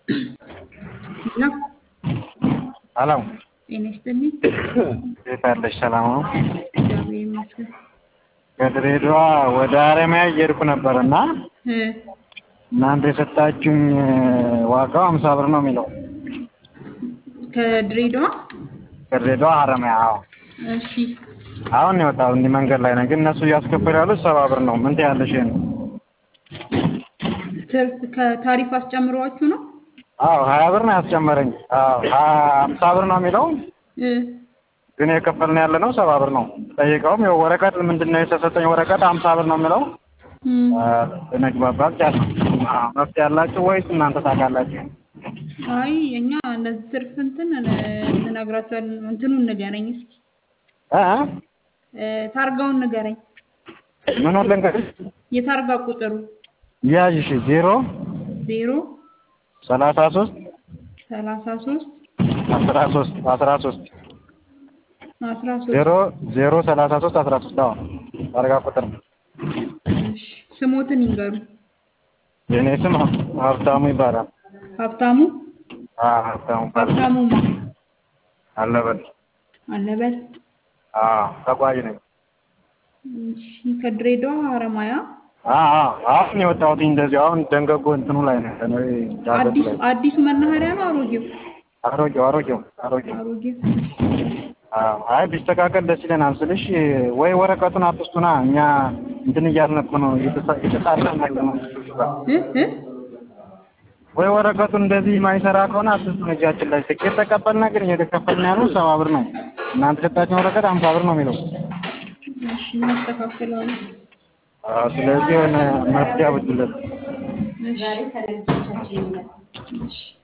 ሄሎ ሄሎ ጤና ይስጥልኝ። እንዴት አለሽ? ሰላም ነው? እግዚአብሔር ይመስገን። ከድሬዳዋ ወደ ሀረማያ እየሄድኩ ነበር እና እ እናንተ የሰጣችሁኝ ዋጋው ሀምሳ ብር ነው የሚለው ከድሬዳዋ ከድሬዳዋ ሀረማያ። አዎ እሺ፣ አሁን ነው የወጣው እንዲህ መንገድ ላይ ነው፣ ግን እነሱ እያስከፈሉ ያሉት ሰባ ብር ነው። ምን ትያለሽ? ይሄን ትርፍ ከታሪፍ አስጨምሯችሁ ነው? አዎ ሀያ ብር ነው ያስጨመረኝ። አዎ ሀምሳ ብር ነው የሚለው እ ግን የከፈልን ያለ ነው ሰባ ብር ነው። ጠይቀውም ያው ወረቀት ምንድን ነው የተሰጠኝ ወረቀት ሀምሳ ብር ነው የሚለው እም፣ ነግባባ ቻል መፍትሄ ያላችሁ ወይስ እናንተ ታውቃላችሁ? አይ እኛ እነዚህ ትርፍ እንትን እንነግራቸዋለን። እንትኑን ንገረኝ እስኪ እ እ ታርጋውን ንገረኝ። ምን ልንገርሽ? የታርጋ ቁጥሩ ያዥ እሺ ዜሮ ዜሮ ሰላሳ ሶስት ሰላሳ ሶስት አስራ ሶስት አስራ ሶስት አስራ ሶስት ዜሮ ዜሮ ሰላሳ ሶስት አስራ ሶስት አዎ ታርጋ ቁጥር ነው። እሺ፣ ስሞትን ይንገሩ። የእኔ ስም ሀብታሙ ይባላል። ሀብታሙ አዎ ሀብታሙ ይባላል። ሀብታሙ ማ አለበት አለበት። አዎ ተጓዥ ነኝ። እሺ፣ ከድሬዳዋ ሀረማያ አዎ አዎ አሁን የወጣሁት እንደዚህ አሁን ደንገጎ እንትኑ ላይ ነው ያለነው ይሄ ዳገቱ አዲስ ላይ አዲሱ መናኸሪያ ነው አሮጌው? አሮጌው አሮጌው አሮጌው አሮጌው። አዎ አይ ቢስተካከል ደስ ይለናል ስልሽ ወይ ወረቀቱን አትስጡና እኛ እንትን እያልን እኮ ነው እየተሳ- እየተጣላን ያለ ነው እ እ ወይ ወረቀቱን እንደዚህ ማይሰራ ከሆነ አትስጡን እጃችን ላይ ትኬት ተቀበልና ግን እየተከፈልን ያለው ሰባ ብር ነው እናንተ የሰጣችሁን ወረቀት ሀምሳ ብር ነው የሚለው እሺ እናስተካክለዋለን። አዎ ስለዚህ የሆነ መፍትሄ አብጁለት እሺ እሺ